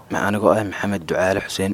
anigoo ah maxamed ducaale xuseen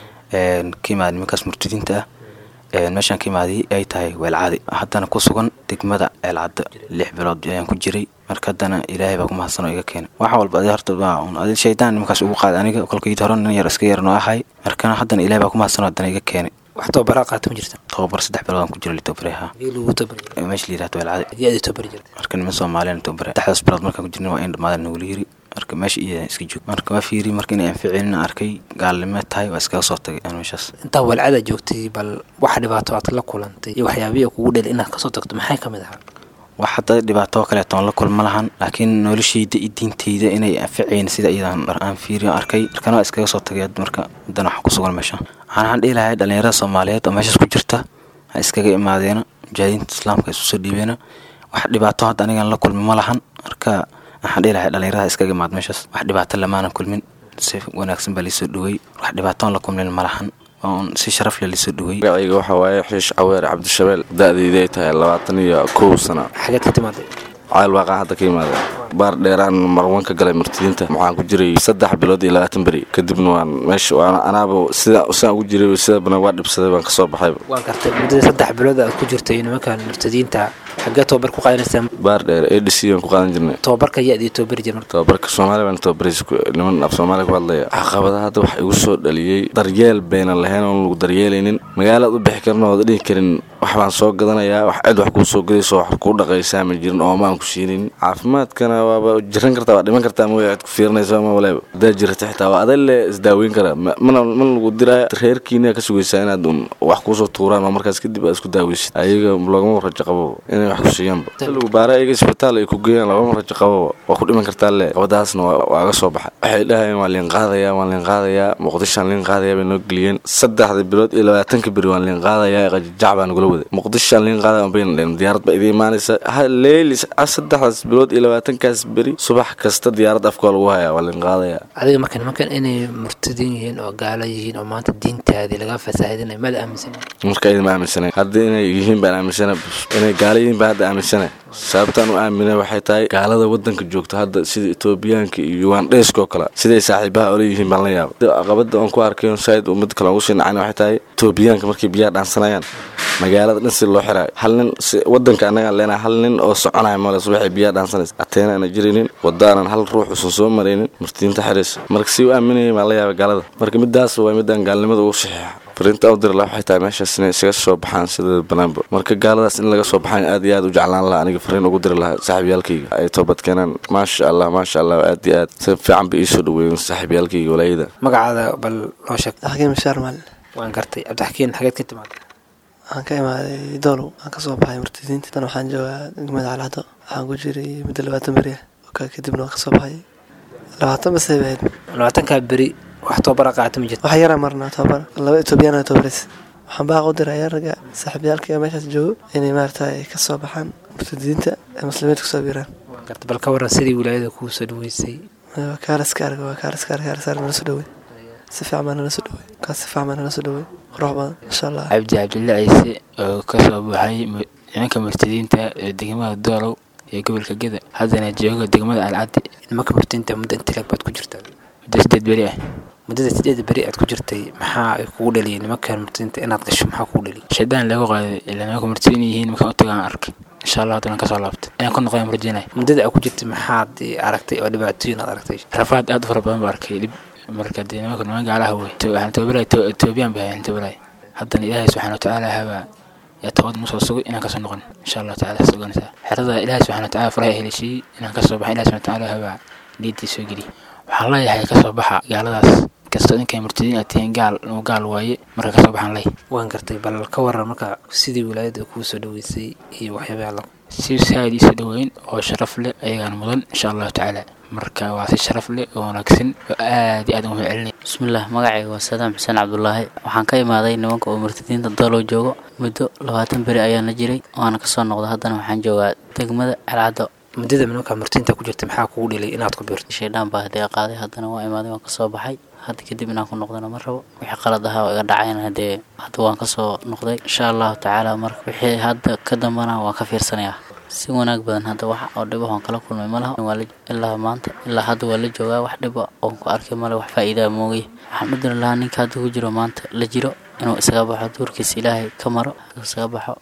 ka imaada nimankaas murtadiinta ah meeshaan ka imaaday ay tahay weelcadi haddana ku sugan degmada ceelcadda lix bilood ayaan ku jiray marka haddana ilaahay baa ku mahadsanoo iga keenay wax walba adi horta adi shaydaan nimankaas ugu qaaday aniga kolkayid hore nin yar iska yarnoo ahay markana haddana ilahay baa ku mahadsanoo haddana iga keenay wax tababaraa qaata ma jirta tababar saddex bilood aan ku jira litobaraha lagu tabari meesha la yirahdo weelcadi hadii aad tabari jirta marka niman soomaaliyan tobara saddexdaas bilood markaan ku jirna waa in dhamaadan nagula yiri marka meesha iyo iska joog marka waa fiiri marka inay anficinin arkay gaalnimo tahay waa iskaga soo tagay aan meeshaas intaa walcada joogtay bal waxa dhibaato aad la kulantay iyo waxyaabihii kugu dheli inaad kasoo tagto maxay ka mid ahaa wax hadda dhibaato kaleeto aan la kulma lahan laakiin noloshayda iyo diintayda inay anficayn sida iyadan aan fiiriyo arkay markana waa iskaga soo tagay marka haddana waxaan ku sugan meesha waxaan dhihi lahay dhalinyarada soomaaliyeed oo meeshaas ku jirta ha iskaga imaadeena mujaahidiinta islaamka isu soo dhiibeena wax dhibaato hadda anigaan la kulmi ma lahan marka waxaan dhihi lahay dhalinyarada iskaga imaad meeshaas wax dhibaato lamaanan kulmin si wanaagsan baa liisoo dhawey wax dhibaatoon la kulmin ma lahan oon si sharaf leh liisoo dhawey magacayga waxaa waaye xiish caweer cabdishabeel da-dayda ay tahay labaatan iyo kow sano xageed ka timaaday cayl waaqaa hadda ka yimaada baar dheeraan marwan ka galay martidiinta waxaan ku jiray saddex bilood iyo labaatan beri kadibna waan meesha waan anaaba sida sidaan ugu jiray sida badan waa dhibsaday baan kasoo baxayba waan gartay muddada saddex bilood aad ku jirtay nimankan murtadiinta xaggee tababar ku qaadanaysaa baar dheer a d c aan ku qaadan jirnay tababarka yaad iyo tababari jir marka tababarka soomaaliya baan tababaris niman af soomaaliya ku hadlaya caqabada hadda waxa igu soo dhaliyey daryeel baynan lahayn oon lagu daryeelaynin magaalaad u bixi karna ooda dhihi karin wax baan soo gadanayaa wax cid wax kuu soo gadayso wax kuu dhaqaysaa ma jirin ooma aan ku siinin caafimaadkana waaba jiran kartaa waa dhiman kartaa mooya cid ku fiirinayso ama waleeba hadaa jirata xitaa waa aday le isdaaweyn karaa mana mana lagu diraya reerkiina ka sugaysaa inaad un wax kuusoo tuuraan oo markaas kadib aad isku daaweysid ayaga loogama rajo qabo inay wax ku siiyaanba lagu baara ayaga isbitaal ay ku geeyaan loogama rajo qabo waa ku dhiman kartaa le qabadaasna waa aga soo baxay waxay dhahayeen waa liin qaadayaa waan liin qaadayaa muqdishoan liin qaadayaa bay noo geliyeen saddexda bilood iyo labaatanka beri waan liin qaadayaa qajajac baa nagula waday muqdishoan liin qaadaya bayna dheen diyaarad baa idin imaanaysa leeli saddexdaas bilood iyo labaatankaas beri subax kasta diyaarad afkoo lagu hayaa waa liin qaadayaa adiga marka nimankan inay murtadiin yihiin oo gaala yihiin oo maanta diintaadii laga fasaahidinay maada aaminsan marka idin ma aaminsanayn hadda inay yihiin baan aaminsana inay gaala yihiin baan hadda aaminsana sababtaan u aamina waxay tahay gaalada wadanka joogta hadda sida etoobiyaanka iyo ugandheyska oo kale siday saaxiibaha ola yihiin baan la yaaba caqabada oon ku arkay saaid mid kale ugu sii nacayna waxay tahay etoobiyaanka markay biyaha dhaansanayaan magaalada dhan si loo xiraayo hal nin wadanka annagaan leenahay hal nin oo soconaya male subaxay biyaha dhaansanaysa ateena ana jiraynin wadaanan hal ruux usan soo maraynin murtidiinta xiraysa marka si u aaminayay baan la yaaba gaalada marka midaas waa midaan gaalnimada ugu saxiixa fariinta u diri laha waxay tahay meeshaas inay isaga soo baxaan sida banaanba marka gaaladaas in laga soo baxaan aad iyo aad u jeclaan lahaa aniga fariin ugu diri lahaa saaxiibyaalkayga ay toobad keenaan maasha allah maasha allah aad iyo aad si fiican bay iisoo dhaweeyeen saaxiibyaalkayga walaayada magacaada bal noo sheeg xakiim bashaar maalin waan gartay cabdixakiin xageed ka timaaday waxaan ka imaaday doolow waxaan kasoo baxay murtadiinta tan waxaan joogaa degmada calcado waxaan ku jiray muddo labaatan beri ah okaa kadibna waan kasoo baxay labaatan basay bahayd labaatankaa beri wax tababara qaata ma jirta wax yaraa marnaa tababar laba etoobiyaan tababaris waxaan baaq u dirayaa ragga saaxiibyaalka meeshaas joogo inay maaragtay ka soo baxaan murtadiinta ee muslimiinta kusoo biiraan waan gartay bal ka waran sidii wilaayada kuu soo dhaweysay waa kaaliska arga waa kaaliska arga kaalisaar nala soo dhawey si fiican baa nala soo dhawey kaas si fiican baa nala soo dhawey qurux badan insha allah cabdi cabdilla ciise oo ka soo baxay nimanka murtadiinta ee degmada doolow ee gobolka geda haddana jooga degmada alcaddi nimanka murtadiinta muddo intileeg baad ku jirtaa muddo sideed beri ah muddada sideeda beri aad ku jirtay maxaa ay kugu dhaliyay nimankan murtadiinta inaad gasho maxaa kugu dhaliyay shaydaan lagu qaaday ilaa nimanka murtadiin yihiin markaan u tagaan arkay insha allah haddana kasoo laabtay inaan ku noqdaan murjinay muddada aad ku jirtay maxaad aragtay oo dhibaatooyin aad aragtay rafaad aad u fara badan baa arkay dhib marka dee nimanka niman gaalaha wey waxaan tababalay etoobiyaan baa hayan tababalay haddana ilaahay subxaana watacaala habaa yaa toobad nusoo sugay inaan kasoo noqon insha allah tacala has ogaanaysaa xerada ilaahay subxana wataala faraha helishiyey inaan kasoo baxa ilahi subxana watacaala habaa niyaddii soo geliy waxaan leeyahay kasoo baxa gaaladaas kastoo inkay murtadiin aad tihiin gaal inuu gaal waaye marka kasoo baxaan ley waan gartay bal ka waran marka sidii wilaayada kuu soo dhaweysay iyo waxyaabaha la si saaid iisoo dhaweyn oo sharaf leh ayagaan mudan insha allahu tacaala marka waa si sharaf leh oo wanaagsan oo aad iyo aad ugu mahadcelinaya bismillaah magacayga waa sadaam xuseen cabdulaahi waxaan ka imaaday nimanka oo murtadiinta doolow joogo muddo labaatan beri ayaan la jiray waana kasoo noqda haddana waxaan joogaa degmada calcaddo muddada nimanka murtadiinta ku jirtay maxaa kugu dhelay inaad ku biirto shaydhaan baa hadee qaaday haddana waa imaaday waan kasoo baxay hadda kadib inaan ku noqdana ma rabo wixii qalad ahaa oo iga dhacayna hadee hadda waan kasoo noqday insha allahu tacaala marka wixii hadda ka dambana waan ka fiirsanayaa si wanaag badan hadda wax oo dhibo oon kala kulmay ma laha waa la- ilaa maanta ilaa hadda waa la joogaa wax dhibo oon ku arkay male wax faa'iidaa moogay waxaan u diri lahaa ninka hadda ku jiro maanta la jiro inuu isaga baxo duurkiisa ilaahay ka maro isaga baxo